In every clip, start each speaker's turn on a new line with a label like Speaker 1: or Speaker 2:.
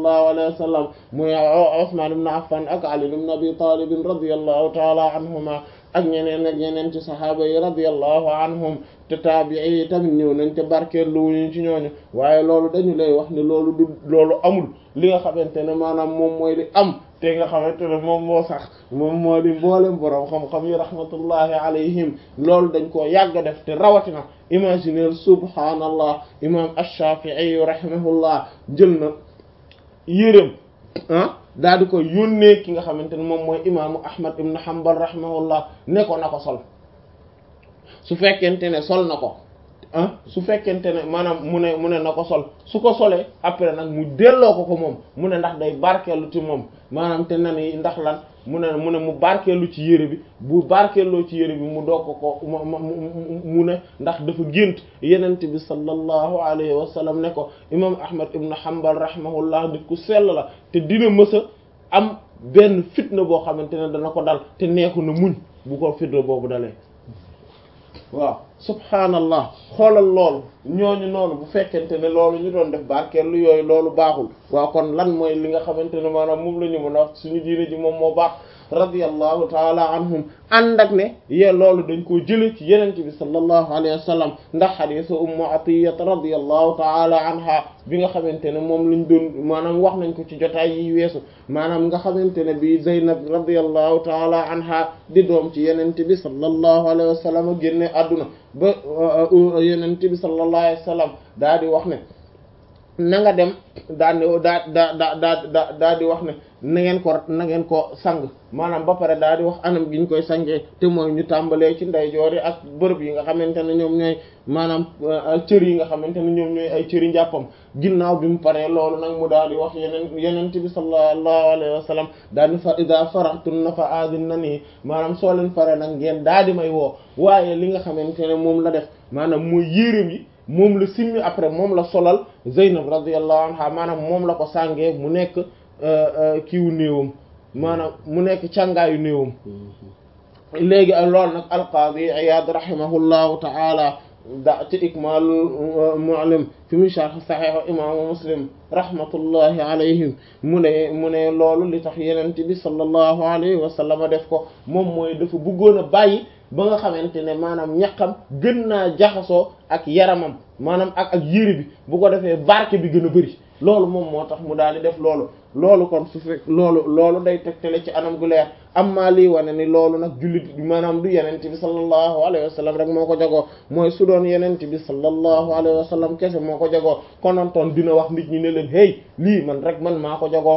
Speaker 1: sallallahu alayhi wa sallam muy Usman ibn Affan ak Ali ibn Abi Talib radiyallahu ta'ala anhuma ak ñeneen ak ñeneen ci saxaaba yi radiyallahu anhum te taabii yi tamit ñëw nañ te barkeelu wuñu ci ñooñu waaye loolu dañu lay wax ne loolu du loolu amul li nga xamante ne maanaam moom mooy li am te nga xamante ne moom moo sax moom moo di mboolem borom xam-xam yi rahmatullahi alayhim loolu dañ koo yàgg def te rawatina imaginer subhaanallah imam ash-Shafi'i rahimahullah jël na yërëm ah daal di ko yónnee ki nga xamante ne moom mooy imaamu Ahmad ibn Hanbal rahimahullah ne ko na ko sol su fekkente ne sol na ko ah su fekkente ne maanaam mu ne mu ne na ko sol su ko solee après nag mu delloo ko ko moom mu ne ndax day barkeelu ci moom maanaam te na ni ndax lan mu ne mu ne mu barkeelu ci yére bi bu barkeeloo ci yére bi mu doog ko ko mu ne ndax dafa gént yenent bi sallallahu alayhi wa sallam ne ko imam ahmad ibn hanbal rahimahullah nit ku sell la te dina mësa am benn fitna boo xamante ne dana ko dal te neexu na muñ bu ko fitna boobu dalee waaw subhaanallah xoolal loolu ñooñu noonu bu fekkente ne loolu ñu doon def barkeelu yooyu loolu baaxul waaw kon lan mooy li nga xamante ne maanaam moom la ñu mën a wax suñu diine ji moom moo baax radiyallahu taala anhum ànd ak ne ye loolu dañ koo jële ci yenente bi sallallahu alayhi wa sallam ndax xadisu ummu atiyat radiyallahu taala anha bi nga xamante ne moom lañ doon maanaam wax nañ ko ci jotaay yi weesu maanaam nga xamante ne bi zaynab radiyallahu taala anha di doom ci yenente bi sallallahu alayhi wa sallam génne àdduna ba yenente bi sallallahu alayhi wa sallam daa di wax ne na nga dem daa ne daa daa daa daa daa di wax ne na ngeen ko na ngeen ko sang maanaam ba pare daa di wax anam gi ñu koy sangee te mooy ñu tàmbalee ci ndeyjoor yi ak bërëb yi nga xamante ne ñoom ñooy maanaam cër yi nga xamante ne ñoom ñooy ay cëri njàppam ginnaaw bi mu paree loolu nag mu daal di wax yeneen yenent bi sallallahu alayhi wa sallam daal di fa ida faraxtun na fa aadin na nii maanaam soo leen pare nag ngeen daal di may woo waaye li nga xamante ne moom la def maanaam mooy yéreem yi moom la simmi après moom la solal Zeynab radiyallahu anha maanaam moom la ko sàngee mu nekk kiiwu néewam maanaam mu nekk càngaayu néewam léegi loolu nag alqaadi Iyaad rahimahullahu ta'ala da ci ikmaalul mu'allim fi mu sharh sahih imaamu muslim rahmatullahi alayhim mu ne mu ne loolu li tax yenent bi sallallahu alayhi wa sallam def ko moom mooy dafa bëggoon a bàyyi ba nga xamante ne maanaam ñaqam gën naa jaxasoo ak yaramam maanaam ak ak yére bi bu ko defee barke bi gën a bari loolu moom moo tax mu daal di def loolu loolu kon su fekk loolu loolu day tegtale ci anam gu leer amma lii wane ni loolu nag jullit maanaam du yenente bi sallallahu alayhi wa sallam rek moo ko jagoo mooy su doon yenente bi sallallahu alayhi wa sallam kese moo ko jagoo konontoon dina wax nit ñi ne leen hey lii man rek man maa ko jagoo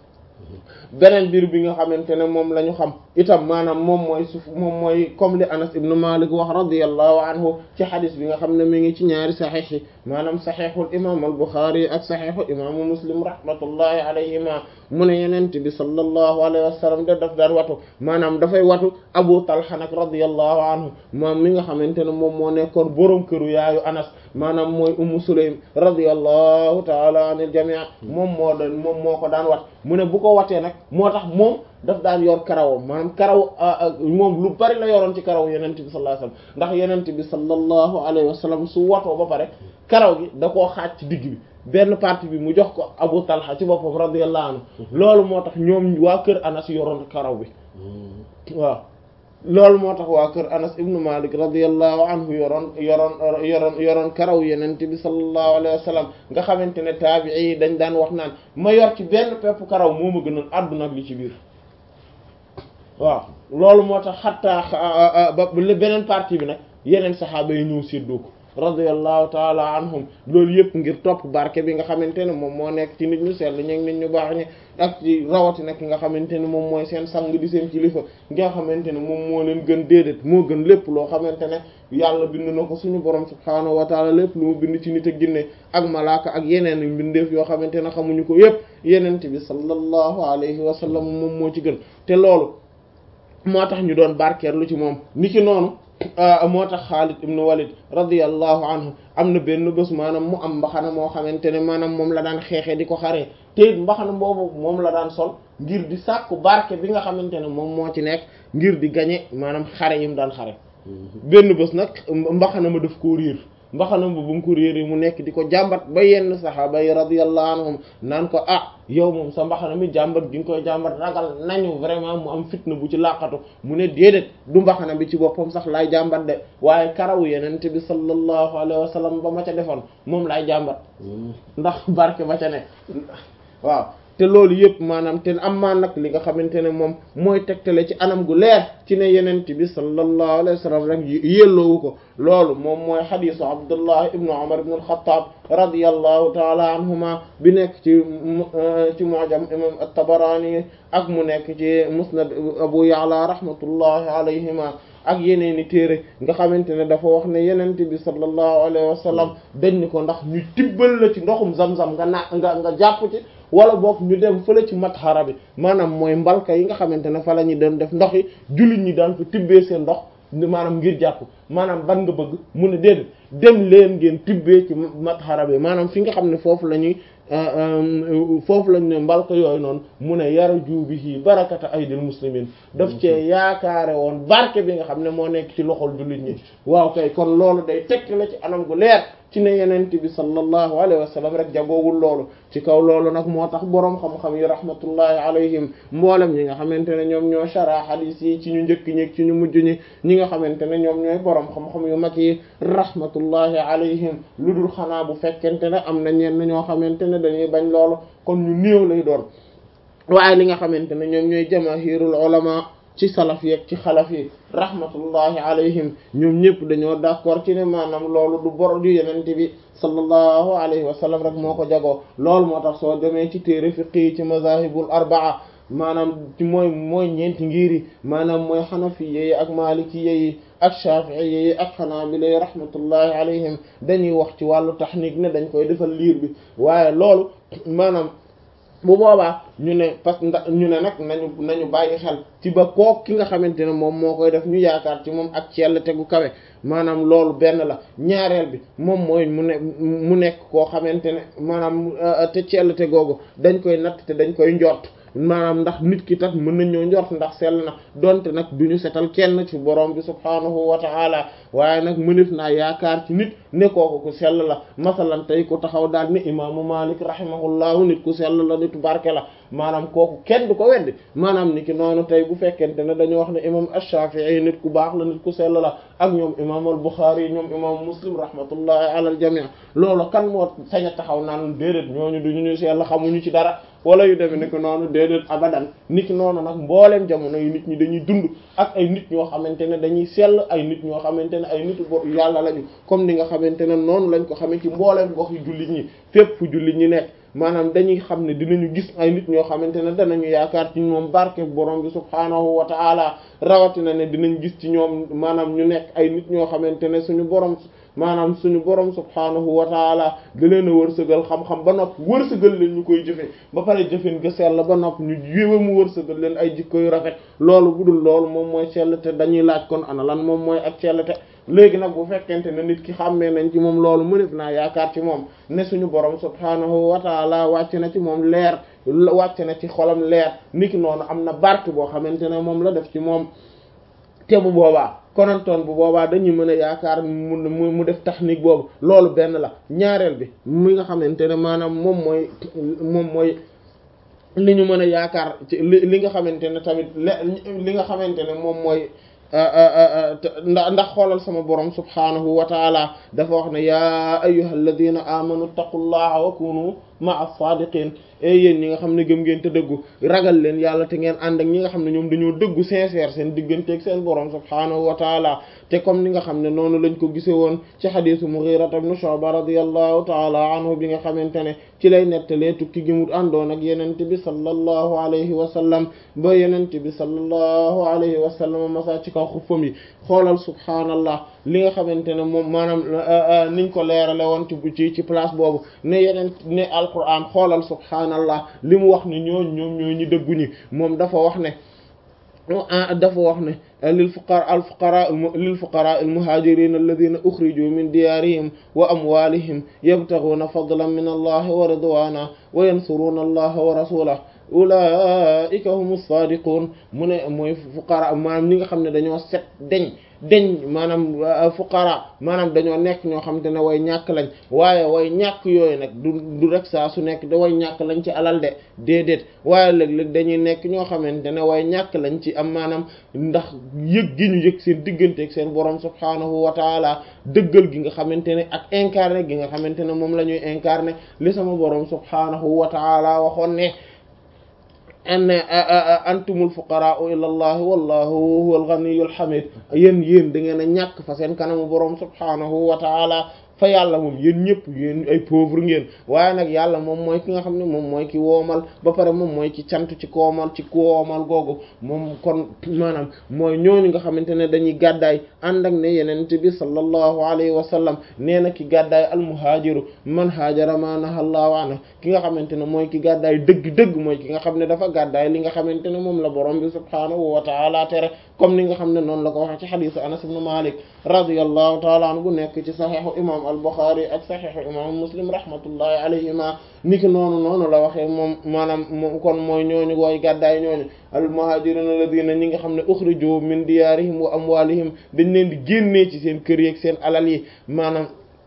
Speaker 1: beneen biir bi nga xamante ne moom la ñu xam itam maanaam moom mooy suuf moom mooy comme li Anas ibn Malik wax radiyallahu anhu ci xadis bi nga xam ne mi ngi ci ñaari saxiix yi maanaam saxiixul imaam al Buxaari ak saxiixu imaamu Muslim rahmatullahi alayhima mu ne yenente bi sallallahu alayhi wa sallam da daf daan watu maanaam dafay watu Abu Talha nag radiyallahu anhu moom mi nga xamante ne moom moo nekkoon borom këru yaayu Anas maanaam mooy Ummu Sulaym radiyallahu taala anil jamii moom moo doon moom moo ko daan wat mu ne bu ko watee nag moo tax moom daf daan yor karawam maanaam karaw moom lu bari la yoroon ci karaw yenent bi sallallahu alayhi wasallam ndax yenent bi sallallahu alayhi wasallam su watoo ba pare karaw gi da koo xaaj ci digg bi benn partie bi mu jox ko Abu Talha ci boppam radiyallahu anhu loolu moo tax ñoom waa kër Anas yoroon karaw bi waaw loolu moo tax waa kër Anas ibnu Malik radiyallahu anhu yoroon yoroon yoroon yoroon karaw yenent bi sallallahu alayhi wa sallam nga xamante ne taabii yi dañ daan wax naan ma yor ci benn pepp karaw moo ma gënal àdduna ak li ci biir waaw loolu moo tax xattaa ba beneen partie bi nag yeneen saxaaba yi ñëw séddoo ko radiyallahu taala anhum loolu yëpp ngir topp barke bi nga xamante ne moom moo nekk ci nit ñu sell ñi nit ñu baax ñi ak ci rawatina ki nga xamante ne moom mooy seen sang di seen kilifa nga xamante ne moom moo leen gën déedéet moo gën lépp loo xamante ne yàlla bind na ko suñu borom subhaanahu wa taala lépp lu mu bind ci nit ak ginne ak malaaka ak yeneen mbindeef yoo xamante ne xamuñu ko yëpp yenente bi sallallahu alayhi wa sallam moom moo ci gën te loolu moo tax ñu doon barkeerlu ci moom ni ki noonu moo tax Xaalid ibn Walid radiyallahu anhu am na benn bés maanaam mu am mbaxana moo xamante ne maanaam moom la daan xeexee di ko xaree te it mbaxana boobu moom la daan sol ngir di sàkku barke bi nga xamante ne moom moo ci nekk ngir di gañe maanaam xare yi mu daan xare benn bés nag mbaxana ma def koo riir mbaxanam bu ba mu ko réeree mu nekk di ko jàmbat ba yenn saxaaba yi radiyallahu anhum naan ko ah yow moom sa mbaxana mi jàmbat gi nga koy jàmbat ragal nañu vraiment mu am fitna bu ci laqatu mu ne déedéet du mbaxana bi ci boppam sax laay jàmbat de waaye karawu yenente bi sallallahu alayhi wa sallam ba ma ca defoon moom laay jàmbat ndax barke ba ca ne waaw te loolu yëpp maanaam te am maa nag li nga xamante ne moom mooy tegtale ci anam gu leer ci ne yenent bi sallallahu alayhi wa sallam rek yelloowu ko loolu moom mooy xadisu abdullah ibnu umar ibnu alxataab radiyallahu taala anhuma bi nekk ci ci mu'jam imam at-tabarani ak mu nekk ci musnad abu ya'la rahmatullahi alayhima ak yeneeni téere nga xamante ne dafa wax ne yenent bi sallallahu alayhi wa sallam dañ ni ko ndax ñu tibbal la ci ndoxum zam-zam nga naa nga nga jàpp ci wala boog ñu dem fële ci matxara bi maanaam mooy mbalka yi nga xamante ne fa la ñu doon def ndox yi jullit ñi daan ko tibbee seen ndox maanaam ngir jàpp maanaam ban nga bëgg mu ne déedéet dem leen ngeen tibbee ci matxara bi maanaam fi nga xam ne foofu la ñuy foofu lañ ne mbalka yooyu noonu mu ne yara juubihi barakata aydil muslimin daf cee yaakaare woon barke bi nga xam ne moo nekk ci loxol jullit ñi waaw kay kon loolu day tekk la ci anam gu leer ci ne yenent bi sallallahu alayhi wa sallam rek jagoowul loolu ci kaw loolu nag moo tax boroom xam-xam yi rahmatullahi alayhim mboolem ñi nga xamante ne ñoom ñoo shara hadis yi ci ñu njëkk ñi ci ñu mujj ñi ñi nga xamante ne ñoom ñooy boroom xam-xam yu mag yi rahmatullahi alayhim lu dul xanaa bu fekkente ne am na ñenn ñoo xamante ne dañuy bañ loolu kon ñu néew lay doon waaye li nga xamante ne ñoom ñooy jamaahirul ulama ci salaf yeeg ci xalaf yi rahmatullahi alayhim ñoom ñëpp dañoo d'accord ci ne maanaam loolu du bor du yenente bi sallallahu alayhi wa sallam rek moo ko jagoo loolu moo tax soo demee ci téere fiqh yi ci mazahibul arbaa maanaam ci mooy mooy ñeenti ngiri maanaam mooy xanafiye yi ak malikiye yi ak shafi'iye yi ak xanaabila yi rahmatullahi alayhim dañuy wax ci wàllu tahnik ne dañ koy defal liir bi waaye loolu maanaam bu boobaa ñu ne parce que ndax ñu ne nag nañu nañu bàyyi xel ci ba kook ki nga xamante ne moom moo koy def ñu yaakaar ci moom ak cell tegu kawe maanaam loolu benn la ñaareel bi moom mooy mu ne mu nekk koo xamante ne maanaam te cell te googu dañ koy natt te dañ koy njort maanaam ndax nit ki tax mën nañoo njort ndax sell na donte nag du ñu setal kenn ci borom bi subhaanahu wa ta'ala waaye nag mënef naa yaakaar ci nit ne kooku ku sell la masalan tey ku taxaw daal ne imaamu Malik rahimahullahu nit ku sell la nitu barke la maanaam kooku kenn du ko weddi maanaam ni ki noonu tey bu fekkente ne dañu wax ne imam Ash-Shafi'i nit ku baax la nit ku sell la ak ñoom imam al-Bukhari ñoom imam Muslim rahmatullahi ala al-jami' loolu kan moo sañ a taxaw naan déedéet ñooñu duñu ñu sell xamuñu ci dara wala yu demee nekk noonu déedéet abadan nit ki noonu nag mbooleem jamono yu nit ñi dañuy dund ak ay nit ñoo xamante ne dañuy sell ay nit ñoo xamante ne ay nitu bor yàlla lañu comme ni nga xamante ne noonu lañ ko xamee ci mbooleem gox yu jullit ñi fépp fu jullit ñi nekk maanaam dañuy xam ne dinañu gis ay nit ñoo xamante ne danañu yaakaar ci ñoom barke borom bi subhaanahu wa ta'ala rawatina ne dinañ gis ci ñoom maanaam ñu nekk ay nit ñoo xamante ne suñu borom maanaam suñu borom subhaanahu wa taala da leen a wërsëgal xam-xam ba nopp wërsëgal leen ñu koy jëfe ba pare jëfen ga sell ba nopp ñu jéwe mu wërsëgal leen ay jikko yu rafet loolu bu dul loolu moom mooy sell te dañuy laaj kon ana lan moom mooy ak sell te léegi nag bu fekkente ne nit ki xàmmee nañ ci moom loolu mënef naa yaakaar ci moom ne suñu borom subhaanahu wa taala wàcc na ci moom leer wàcc na ci xolam leer niki noonu am na barke boo xamante ne moom la def ci moom te bu boobaa konantoon bu boobaa dañuy mën a yaakaar mu mu def technique boobu loolu benn la ñaareel bi mi nga xamante ne maanaam moom mooy moom mooy li ñu mën a yaakaar ci li li nga xamante ne tamit li nga xamante ne moom mooy ndax ndax xoolal sama borom subhaanahu wa taala dafa wax ne yaa ayyuhal ladina amanu taqullaha wa kunu ma'a sadiqin et yéen ñi nga xam ne gëm ngeen te dëggu ragal leen yàlla te ngeen ànd ak ñi nga xam ne ñoom dañoo dëggu sincère seen digganteeg seen borom subhaanahu wa taala te comme ni nga xam ne noonu lañ ko gise woon ci xadiisu Mughira ibn Shu'ba radiyallahu taala anhu bi nga xamante ne ci lay nettalee tukki gi mu àndoon ak yenent bi sallallahu alayhi wa sallam ba yenent bi sallallahu alayhi wa sallam masa ci kaw xuffam yi xoolal subhaanallah li nga xamante ne moom maanaam niñ ko leerale woon ci ci place boobu ne yeneen ne alquran xoolal subhaanallah li mu wax ne ñooñ ñoom ñoo ñi dëgguñi moom dafa wax ne dafa wax ne lil fuqara al fuqara lil fuqara al muhajirin alladhina ukhriju min diyarihim wa amwalihim yabtaghuna fadlan min allah wa ridwana wa yansuruna allah wa rasulahu ulaika humu sadiqun mu ne mooy fuqara maanaam ñi nga xam ne dañoo set deñ deñ maanaam fuqara maanaam dañoo nekk ñoo xam te ne way ñàkk lañ waaye way ñàkk yooyu nag du du rek saa su nekk da way ñàkk lañ ci alal de déedéet waaye léeg-léeg dañuy nekk ñoo xamante ne way ñàkk lañ ci am maanaam ndax yëg gi ñu yëg seen diggante ak seen borom subhaanahu wa taala dëggal gi nga xamante ne ak incarné gi nga xamante ne moom la ñuy incarné li sama borom subhaanahu wa taala waxoon ne an antumul fuqaraa'u ila allah wallahu huwal ghaniyyul hamid yéen yéen da ngeen a ñàkk fa seen kanamu borom subhaanahu wa taala fa yàlla moom yéen ñëpp yéen ay pauvre ngeen waaye nag yàlla moom mooy ki nga xam ne moom mooy ki woomal ba pare moom mooy ki cant ci koomal ci koomal googu moom kon maanaam mooy ñooñu nga xamante ne dañuy gàddaay ànd ak ne yenent bi sallallahu alayhi wa sallam nee na ki gàddaay almuhaajiru man haajara ma nahallahu anhu ki nga xamante ne mooy ki gàddaay dëgg-dëgg mooy ki nga xam ne dafa gàddaay li nga xamante ne moom la borom bi subhaanahu wa taala tere comme ni nga xam ne noonu la ko waxee ci xadiisu anas ibn malik radiyallahu taala anhu bu nekk ci saxiixu imam al-Bukhari ak saxiixu imam muslim rahmatullahi alayhima niki noonu noonu la waxee moom maanaam moom kon mooy ñooñu wooy gàddaay ñooñu al-muhajirun alladhina ñi nga xam ne ukhriju min diyarihim wa amwalihim dañ leen di génnee ci seen kër yi ak seen alal yi maanaam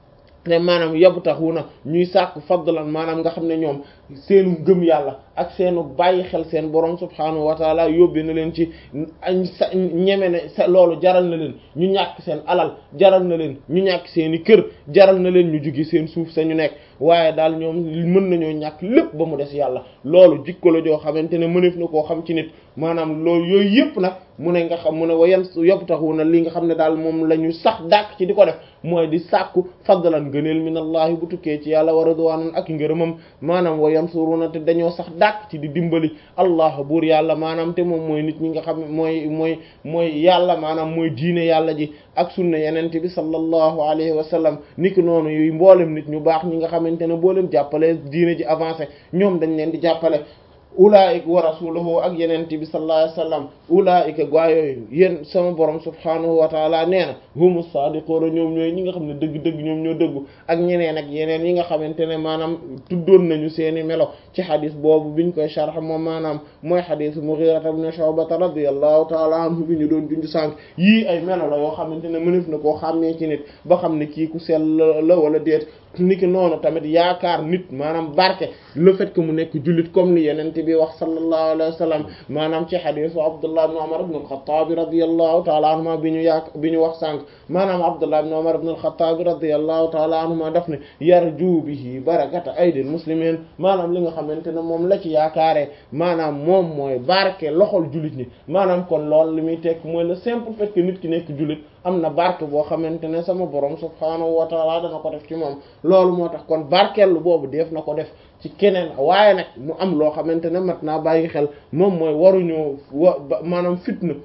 Speaker 1: te maanaam yabtaxuna ñuy sàkk fadlan maanaam nga xam ne ñoom seenu gëm yàlla ak seenu bàyyi xel seen borom subhaanahu wa taala yóbbe na leen ci sa ñeme ne sa loolu jaral na leen ñu ñàkk seen alal jaral na leen ñu ñàkk seeni kër jaral na leen ñu jugi seen suuf sa ñu nekk waaye daal ñoom mën nañoo ñàkk lépp ba mu des yàlla loolu jikko la joo xamante ne mëneef na koo xam ci nit maanaam loolu yooyu yëpp nag mu ne nga xam mu ne wa yan yabtaxuna li nga xam ne daal moom la ñu sax dàq ci di ko def mooy di sàkku fadlan gëneel min allahi bu tukkee ci yàlla wa ridwanan ak ngërëmam maanaam wa yansuruna te dañoo sax dàq ci di dimbali allah buur yàlla maanaam te moom mooy nit ñi nga xam mooy mooy mooy yàlla maanaam mooy diine yàlla ji ak sunna yenente bi sallallahu alayhi wa sallam niki noonu yu mboolem nit ñu baax ñi nga xamante ne boo leen jàppale diine ji avancé ñoom dañ leen di jàppale ulaika wa rasuluhu ak yenente bi sallallahu alayhi wasallam ulaika gaa yooyu yéen sama borom subhanahu wa taala nee na humu sadiquna ñoom ñooy ñi nga xam ne dëgg-dëgg ñoom ñoo dëggu ak ñeneen ak yeneen yi nga xamante ne maanaam tuddoon nañu seeni melo ci xadis boobu biñ koy sharh moom maanaam mooy xadis Mughira ibn Shu'ba radiyallahu taala anhu bi ñu doon junj sànq yii ay melo la yoo xamante ne mënef na koo xàmmee ci nit ba xam ne kii ku sell la wala déet niki noonu tamit yaakaar nit maanaam barke le fait que mu nekk jullit comme ni yenente bi wax sallallahu alayhi wa sallam maanaam ci xadisu Abdullah ibn Umar ibn al-Khattab radiyallahu ta'ala anhuma bi ñu yaak bi ñu wax sànq maanaam Abdullah ibn Umar ibn al-Khattab radiyallahu ta'ala anhuma daf ne yarju bihi barakata aydil muslimin maanaam li nga xamante ne moom la ci yaakaaree maanaam moom mooy barke loxol jullit ñi maanaam kon loolu li muy tekk mooy le simple fait que nit ki nekk jullit am na barke boo xamante ne sama borom subhaanahu wa taala dana ko def ci moom loolu moo tax kon barkeelu boobu def na ko def ci keneen waaye nag mu am loo xamante ne mat naa bàyyi xel moom mooy waruñoo wa maanaam fitna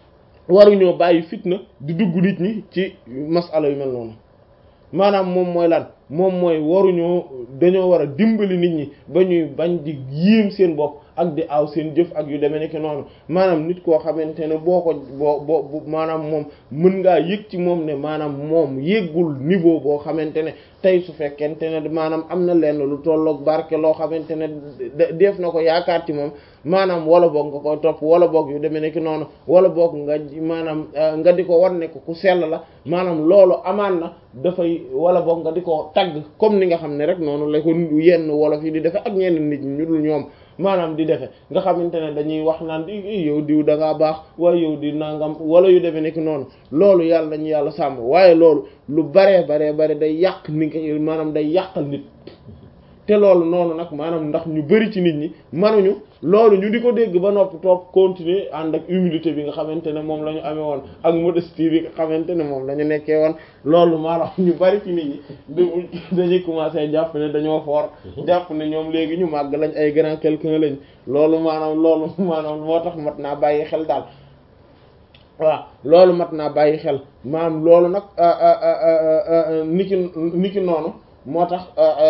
Speaker 1: waruñoo bàyyi fitna di dugg nit ñi ci masala yu mel noonu maanaam moom mooy lan moom mooy waruñoo dañoo war a dimbali nit ñi ba ñuy bañ di yéem seen bopp ak di aw seen jëf ak yu demee nekk noonu maanaam nit koo xamante ne boo ko boo boo maanaam moom mën ngaa yëg ci moom ne maanaam moom yëggul niveau boo xamante ne tey su fekkente ne maanaam am na lenn lu tolloog barke loo xamante ne def na ko yaakaar ci moom maanaam wala boog nga koy topp wala boog yu demee nekk noonu wala boog nga maanaam nga di ko wan ne ko ku sell la maanaam loolu amaan na dafay wala boog nga di ko tagg comme ni nga xam ne rek noonu la ko yenn wolof yi di defe ak ñenn nit ñi ñu dul ñoom maanaam di defe nga xamante ne dañuy wax naan di yow diw da ngaa baax waaye yow di nangam wala yu demee nekk noonu loolu yàlla nañu yàlla sàmm waaye loolu lu baree baree bare day yàq ni nga maanaam day yàqal nit te loolu noonu nag maanaam ndax ñu bari ci nit ñi manuñu loolu ñu di ko dégg ba noppi toog continuer ànd ak humilité bi nga xamante ne moom la ñu amee woon ak modestie bi nga xamante ne moom la ñu nekkee woon loolu maanaam ñu bari ci nit ñi dañuy commencer jàpp ne dañoo fort jàpp ne ñoom léegi ñu màgg lañ ay grand quelqu'un lañ loolu maanaam loolu maanaam moo tax mat naa bàyyi xel daal waaw loolu mat naa bàyyi xel maanaam loolu nag niki niki noonu moo tax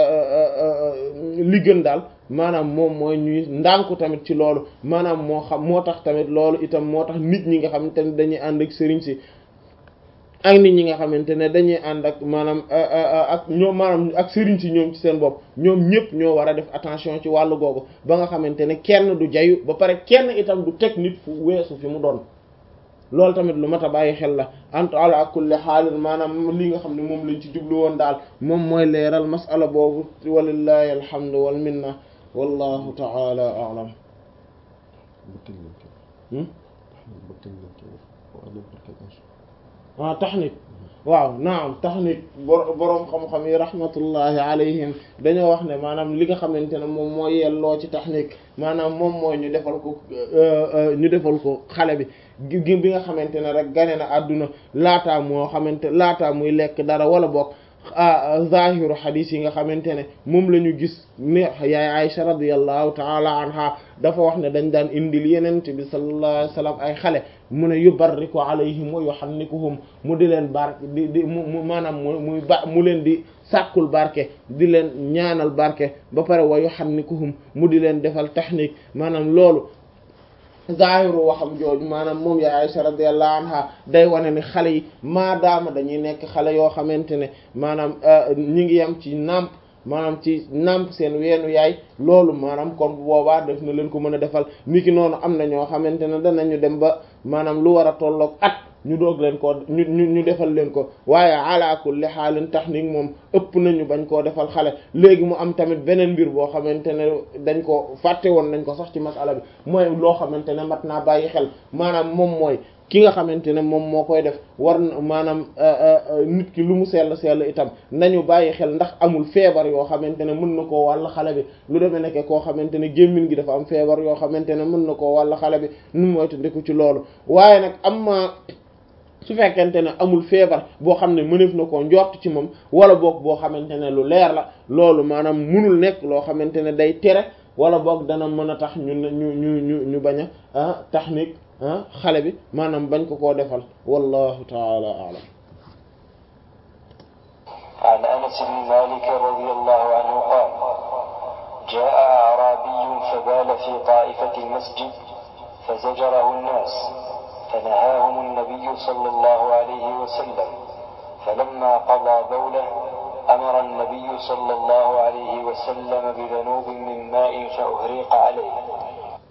Speaker 1: li gën daal maanaam moom mooy ñuy ndànku tamit ci loolu maanaam moo xam moo tax tamit loolu itam moo tax nit ñi nga xam te ne dañuy ànd ak sëriñ si ak nit ñi nga xamante ne dañuy ànd ak maanaam ak ñoom maanaam ak sëriñ si ñoom ci seen bopp ñoom ñëpp ñoo war a def attention ci wàllu googu ba nga xamante ne kenn du jayu ba pare kenn itam du teg nit fu weesu fi mu doon loolu tamit lu mat a bàyyi xel la ant ala kulli xaalin maanaam li nga xam ne moom lañ ci jublu woon daal moom mooy leeral masala boobu walillahi alhamdu wal minna wallahu taala a'lam ah taxnit waaw naam taxnit boroom xam-xam yi rahmatullahi alayhim dañoo wax ne maanaam li nga xamante ne moom mooy yelloo ci taxnik maanaam moom mooy ñu defal ko ñu defal ko xale bi gi bi nga xamante ne rek gane na àdduna laataa moo xamante laataa muy lekk dara wala bokk zahiru xadis yi nga xamante ne moom la ñu gis ne yaay Aïcha radiyallahu taala anha dafa wax ne dañ daan indil yenente bi sallallahu alayhi wasallam ay xale mu ne yubarriku alayhim wa yuhannikuhum mu di leen barke di di mu maanaam mu muy ba mu leen di sàkkul barke di leen ñaanal barke ba pare wa yuhannikuhum mu di leen defal tahnik maanaam loolu zaahiru waxam jooju maanaam moom ya Aisha radiyallahu anha day wane ni xale yi maadaama dañuy nekk xale yoo xamante ne maanaam ñi ngi yem ci nàmp maanaam ci nàmp seen weenu yaay loolu maanaam kon bu boobaa def na leen ko mën a defal niki noonu am na ñoo xamante ne danañu dem ba maanaam lu war a tolloog at ñu doog leen ko ñu ñu ñu defal leen ko waaye ala kulli xaalin tahnik moom ëpp nañu bañ koo defal xale léegi mu am tamit beneen mbir boo xamante ne dañ ko fàtte woon nañ ko sax ci masala bi mooy loo xamante ne mat naa bàyyi xel maanaam moom mooy ki nga xamante ne moom moo koy def war na maanaam nit ki lu mu sell sell itam nañu bàyyi xel ndax amul feebar yoo xamante ne mën na koo wàll xale bi lu demee nekk koo xamante ne gémmiñ gi dafa am feebar yoo xamante ne mën na koo wàll xale bi nu moytu ndiku ci loolu waaye nag am ma su fekkente ne amul feebar boo xam ne mëneef na koo njort ci moom wala boog boo xamante ne lu leer la loolu maanaam munul nekk loo xamante ne day tere wala boog dana mën a tax ñu ñu ñu ñu ñu bañ a tahnik xale bi maanaam bañ ko koo defal wallahu taala a'lam
Speaker 2: عن أنس بن مالك رضي الله عنه قال جاء أعرابي فبال في طائفة المسجد فزجره الناس فنهاهم النبي صلى الله عليه وسلم فلما قضى بوله أمر النبي صلى الله عليه وسلم بذنوب من ماء فأهريق عليه